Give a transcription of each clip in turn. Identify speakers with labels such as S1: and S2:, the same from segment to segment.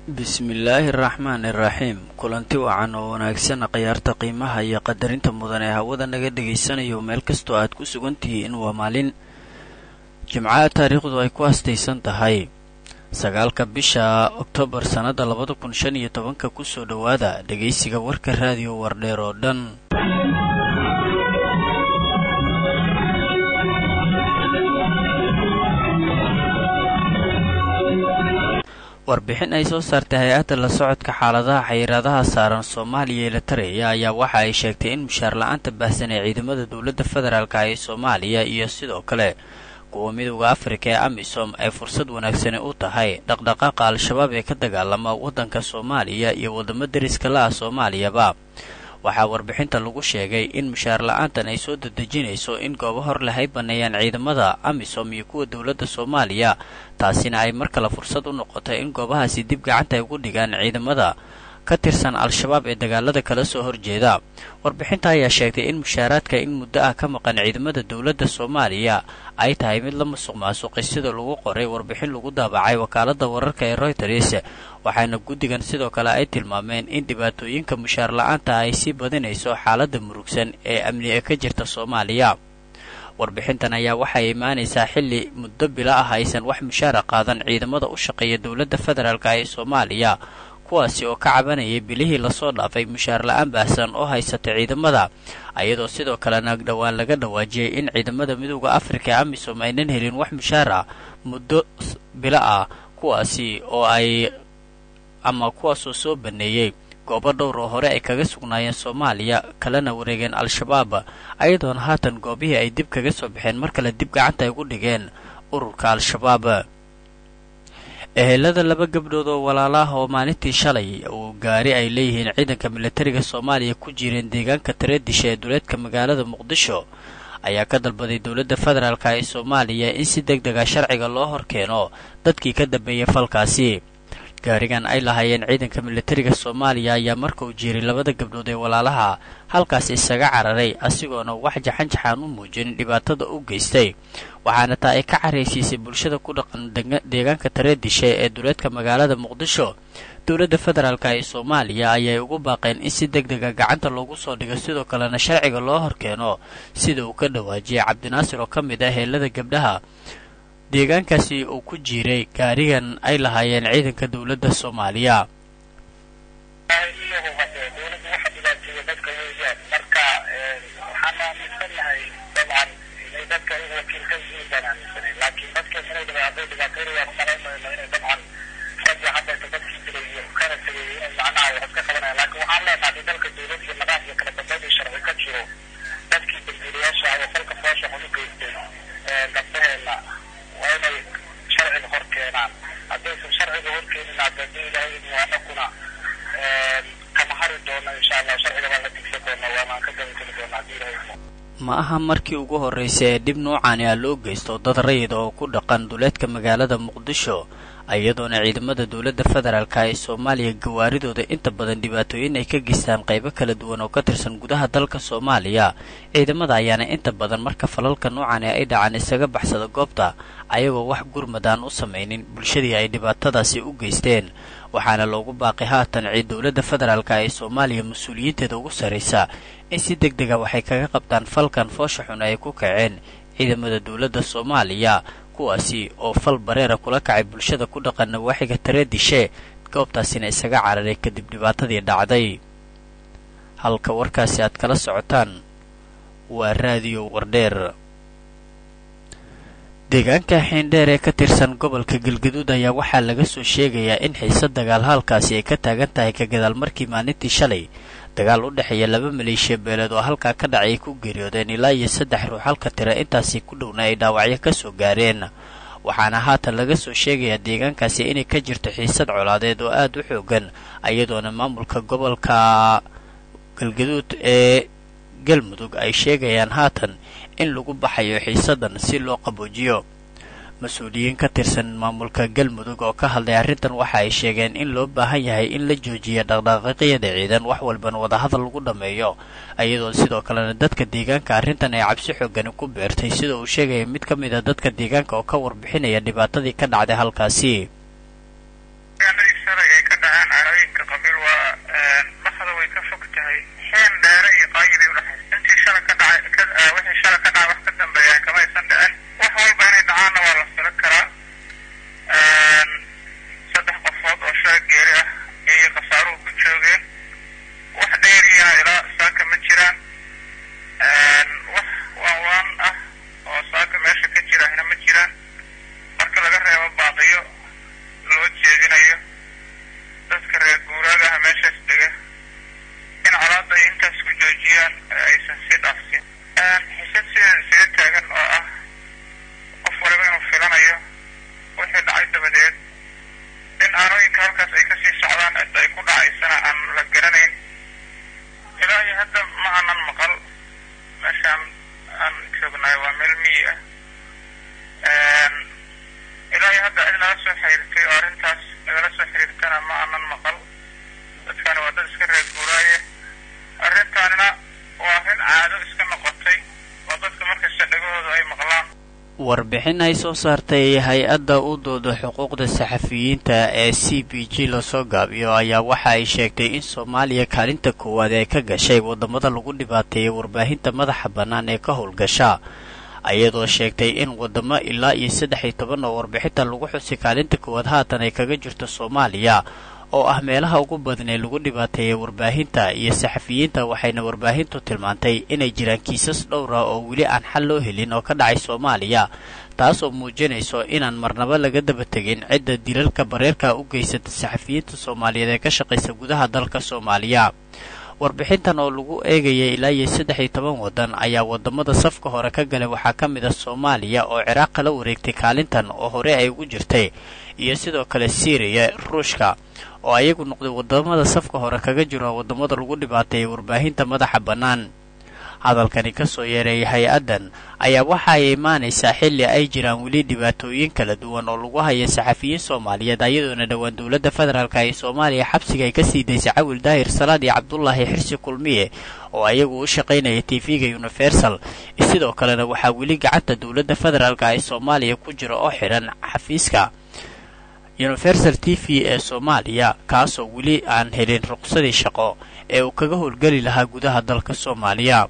S1: bismillaahi araxmaan iraxiim kulanti wacan oo wanaagsan khiyaarta qiimaha iyo qadarinta mudan ee hawada naga dhegaysanayo meel kastoo aad ku sugan tihiin waa maalin jimcaha taariikhdu ay ku astaysan tahay sagaalka bisha oktoobar sannadda labada kun shan iyo tobanka kusoo dhowaada dhegaysiga warka raadiyo wardheer oo dhan warbixin ay soo saartay hay-adda la socodka xaaladaha xayiraadaha saaran soomaaliya ee la taraya ayaa waxa ay sheegtay in mushaar la-aanta baahsan ee ciidamada dowladda federaalk ee soomaaliya iyo sidoo kale kuwa midowda afrika ee amisom ay fursad wanaagsani u tahay dhaqdhaqaaqa al-shabaab ee ka dagaalama waddanka soomaaliya iyo waddamo deriska la ah soomaaliyaba waxaa warbixinta lagu sheegay in mushaar la-aantan ay soo dadejinayso in goobo hor leh ay banneeyaan ciidamada amisom iyo kuwa dowladda soomaaliya taasina ay mar kale fursad u noqotay in goobahaasi dib gacanta ay ugu dhigaan ciidamada ka tirsan al-shabaab ee dagaalada kala soo horjeeda warbixinta ayaa sheegtay in mushaaraadka in muddo ah ka maqan ciidamada dowladda soomaaliya ay tahay mid la musuq maasuqay sida lagu qoray warbixin lagu daabacay wakaaladda wararka ee royters waxaana guddigan sidoo kale ay tilmaameen in dhibaatooyinka mushaar la-aanta ay sii badinayso xaaladda murugsan ee amni ee ka jirta soomaaliya warbixintan ayaa waxay imaanaysaa xilli muddo bila ah aysan wax mushaara qaadan ciidamada u shaqeeya dowladda federaalk ee soomaaliya kuwaasi oo ka cabanayay bilihii lasoo dhaafay mushaar la-aan baahsan oo haysata ciidamada ayadoo sidoo kalena dhowaan laga dhawaajiyey in ciidamada midowda afrika ee amisom aynan helin wax mushaar ah muddo bilo ah kuwaasi oo ay ama kuwaasoo soo baneeyey goobo dhowr oo hore ay kaga sugnaayeen soomaaliya kalena wareegeen al-shabaab ayadoona haatan goobihii ay dib kaga soo baxeen mar kale dib gacanta ay ugu dhigeen ururka al-shabaab ehelada laba gabdhood oo walaalaah oo maalintii shalay uu gaari ay leeyihiin ciidanka militariga soomaaliya ku jireen deegaanka tareedisha ee duleedka magaalada muqdisho ayaa ka dalbaday dowladda federaalk ee soomaaliya in si deg dega sharciga loo horkeeno dadkii ka dambeeyay falkaasi gaarigan ay lahaayeen ciidanka militariga soomaaliya ayaa marka uu jiiray labada gabdhood ee walaalaha halkaas isaga cararay asigoona wax jaxanjaxaan u muujinin dhibaatada u geystay waxaana taa ay ka caraysiisay bulshada ku dhaqan deegaanka tareedishe ee duleedka magaalada muqdisho dowladda federaalk ee soomaaliya ayay ugu baaqeen in si deg dega gacanta loogu soo dhigo sidoo kalena sharciga loo horkeeno sida uu ka dhawaajiyay cabdinaasir oo ka mid ah heelada gabdhaha deegaankaasi uu ku jiiray gaarigan ay lahaayeen ciidanka dowladda soomaaliya ma aha markii ugu horraysay ee dhib noocaani ah loo geysto dad rayid oo ku dhaqan duleedka magaalada muqdisho iyadoona ciidamada dowladda federaalk ee soomaaliya gawaaridooda inta badan dhibaatooyin ay ka geystaan qaybo kala duwan oo ka tirsan gudaha dalka soomaaliya ciidamada ayaana inta badan marka falalka noocaani ay dhacaan isaga baxsada goobta ayagoo wax gurmad aan u samaynin bulshadii ay dhibaatadaasi u geysteen waxaana loogu baaqay haatan ciid dowladda federaalk ee soomaaliya mas-uuliyiinteeda ugu sarraysa in si deg dega waxay kaga qabtaan falkan foosha xun ay ku kaceen ciidamada dowladda soomaaliya kuwaasi oo fal bareera kula kacay bulshada ku dhaqan nawaaxiga tareedishe goobtaasina isaga cararay kadib dhibaatadii dhacday halka warkaasi aad kala socotaan waa raadiyo wardheer deegaanka xiindheer ee ka tirsan gobolka galgaduud ayaa waxaa laga soo sheegayaa in xiise dagaal halkaasi ay ka taagan tahay ka gadaal markii maalintii shalay dagaal u dhexeeya laba maleeshiya beeleed oo halkaa ka dhacay ay ku geeriyoodeen ilaa iyo saddex ruux halka tira intaasi ku dhowna ay dhaawacyo ka soo gaareen waxaana haatan laga soo sheegayaa deegaankaasi inay ka jirto xiisad colaadeed oo aad u xoogan iyadoona maamulka gobolka galgaduud ee galmudug ay sheegayaan haatan in lagu baxayo xiisadan si loo qaboojiyo mas-uuliyiin ka tirsan maamulka galmudug oo ka hadlay arrintan waxa ay sheegeen in loo baahan yahay in la joojiya dhaqdhaqaaqyada ciidan wax walbana wadahadal lagu dhammeeyo iyadoo sidoo kalena dadka deegaanka arrintan ay cabsi xoogani ku beertay sida uu sheegaya mid ka mid a dadka deegaanka oo ka warbixinaya dhibaatadii ka dhacday halkaasi warbixin ay soo saartay hay-adda u dooda xuquuqda saxafiyiinta ee c b g lasoo gaabiyo ayaa waxa ay sheegtay in soomaaliya kaalinta koowaad ee ka gashay waddamada lagu dhibaateeyay warbaahinta madaxa bannaan ee ka howlgasha ayadoo sheegtay in waddamo ilaa iyo saddex iyo toban oo warbixinta lagu xusay kaalinta koowaad haatan ay kaga jirto soomaaliya oo ah meelaha ugu badan ee lagu dhibaateeyay warbaahinta iyo saxafiyiinta waxayna warbaahintu tilmaantay inay jiraan kiisas dhowra oo weli aan xal loo helin oo ka dhacay soomaaliya taasoo muujinayso inaan marnaba laga daba tegin cidda dilalka bareerka u geysata saxafiyiinta soomaaliyeed ee ka shaqaysa gudaha dalka soomaaliya warbixintan oo lagu eegayay ilaa iyo saddex iyo toban waddan ayaa waddamada safka hore ka galay waxaa ka mid ah soomaaliya oo ciraaq kala wareegtay kaalintan oo hore ay ugu jirtay iyo sidoo kale siiriya ruushka oo ayagu noqday waddamada safka hore kaga jiro waddamada lagu dhibaateeyay warbaahinta madaxa bannaan hadalkani ka soo yeereeyay hay-addan ayaa waxa ay imaanaysaa xilli ay jiraan weli dhibaatooyin kala duwan oo lagu haya saxafiyiin soomaaliyeed ayadoona dhowaan dowladda federaalka ee soomaaliya xabsiga ay ka sii daysay cawil daahir salaad iyo cabdulaahi xirsi kulmiye oo ayagu u shaqaynaya tv-ga universal sidoo kalena waxaa weli gacanta dowladda federaalka ee soomaaliya ku jira oo xidhan xafiiska universal t v ee soomaaliya kaasoo weli aan helin ruqsadii shaqo ee uu kaga howlgeli lahaa gudaha dalka soomaaliya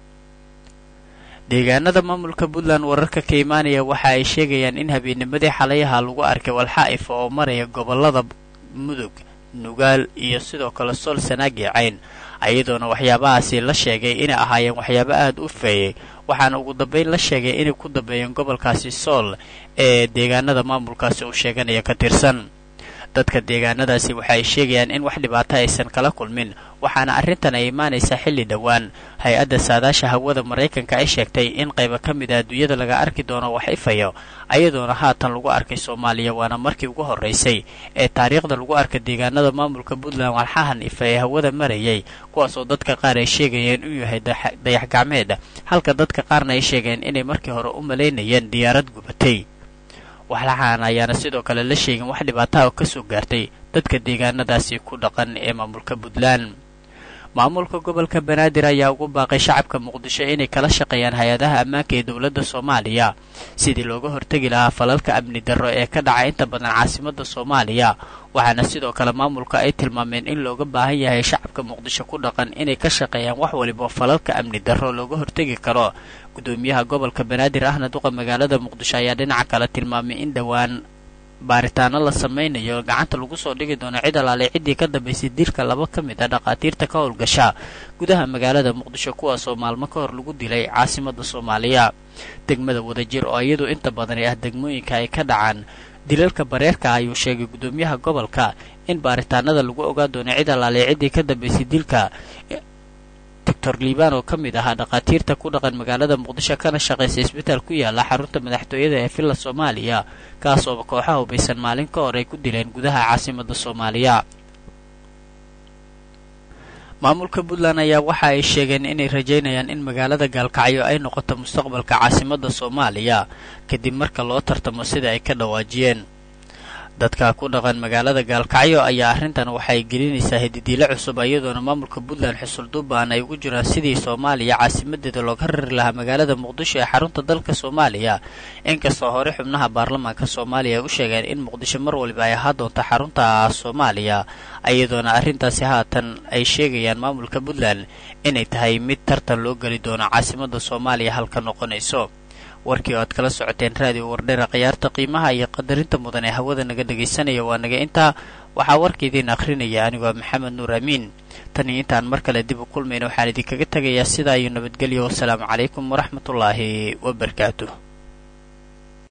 S1: deegaanada maamulka puntland wararka ka imaanaya waxa ay sheegayaan in habeennimadii xalayaha lagu arkay walxaa'ifa oo maraya gobollada mudug nugaal iyo sidoo kale sool sanaagi cayn ayadoona waxyaabahaasi la sheegay inay ahaayeen waxyaabo aada u feeyey waxaana ugu dambayn la sheegay inay ku dambeeyeen gobolkaasi sool ee deegaanada maamulkaasi uu sheeganaya ka tirsan dadka deegaanadaasi waxa ay sheegayaan in wax dhibaato aysan kala kulmin waxaana arrintan ay imaanaysaa xilli dhowaan hay-adda saadaasha hawada maraykanka ay sheegtay in qayba ka mid a adduunyada laga arki doono wax ifayo ayadoona haatan lagu arkay soomaaliya waana markii ugu horraysay ee taariikhda lagu arka deegaanada maamulka puntland walxahan ifa ee hawada marayay kuwaasoo dadka qaar ay sheegayeen inuu yahay dayax gacmeed halka dadka qaarna ay sheegeen inay markii hore u malaynayeen diyaarad gubatay waxlaxaan ayaana sidoo kale la sheegin wax dhibaataha ka soo gaartay dadka deegaanadaasi ku dhaqan ee maamulka puntland maamulka gobolka banaadir ayaa ugu baaqay shacabka muqdisho inay kala shaqeeyaan hay-adaha ammaanka ee dowladda soomaaliya sidii looga hortegi lahaa falalka amni darro ee ka dhaca inta badan caasimadda soomaaliya waxaana sidoo kale maamulka ay tilmaameen in looga baahan yahay shacabka muqdisho ku dhaqan inay ka shaqeeyaan wax waliba falalka amni darro looga hortegi karo gudoomiyaha gobolka banaadir ahna duqa magaalada muqdisho ayaa dhinaca kale tilmaamay in dhowaan baaritaano la samaynayo gacanta lagu soo dhigi doono cid alaale ciddii ka dambaysay dilka laba ka mid ah dhakhaatiirta ka howlgasha gudaha magaalada muqdisho kuwaasoo maalmo ka hor lagu dilay caasimadda soomaaliya degmada wadajir oo iyadu inta badani ah degmooyinka ay ka dhacaan dilalka bareerka ayuu sheegay gudoomiyaha gobolka in baaritaanada lagu ogaa doono cid alaale ciddii ka dambaysay dilka doctor liibaan oo ka mid ahaa dhakhaatiirta ku dhaqan magaalada muqdisho kana shaqaysa isbitaal ku yaala xarunta madaxtooyada ee villa soomaaliya kaas oo kooxaha hubaysan maalin ka hor ay ku dileen gudaha caasimadda soomaaliya maamulka puntland ayaa waxa ay sheegeen inay rajaynayaan in magaalada gaalkacyo ay noqoto mustaqbalka caasimadda soomaaliya kadib marka loo tartamo sida ay ka dhawaajiyeen dadka ku dhaqan magaalada gaalkacyo ayaa arrintan waxay gelinaysaa hididiilo cusub iyadoona maamulka puntland xusulduubaan ay ugu jiraan sidii soomaaliya caasimadeeda looga rari lahaa magaalada muqdisho ee xarunta dalka soomaaliya inkastoo hore xubnaha baarlamaanka soomaaliya ay u sheegeen in muqdisho mar waliba ay ahaa doonto xarunta soomaaliya iyadoona arrintaasi haatan ay sheegayaan maamulka puntland inay tahay mid tartan loo geli doono caasimadda soomaaliya halka noqonayso warkii oo aad kala socoteen raadiyo wardheera khiyaarta qiimaha iyo qadarinta mudan ee hawada naga dhegaysanaya waa naga intaa waxaa warka idiin akhrinaya anigoo maxamed nuur amiin tan iyo intaan mar kale dib u kulmayna waxaan idinkaga tegayaa sidaa iyo nabadgelyo wasalaamu calaykum waraxmatullaahi wabarakaatuh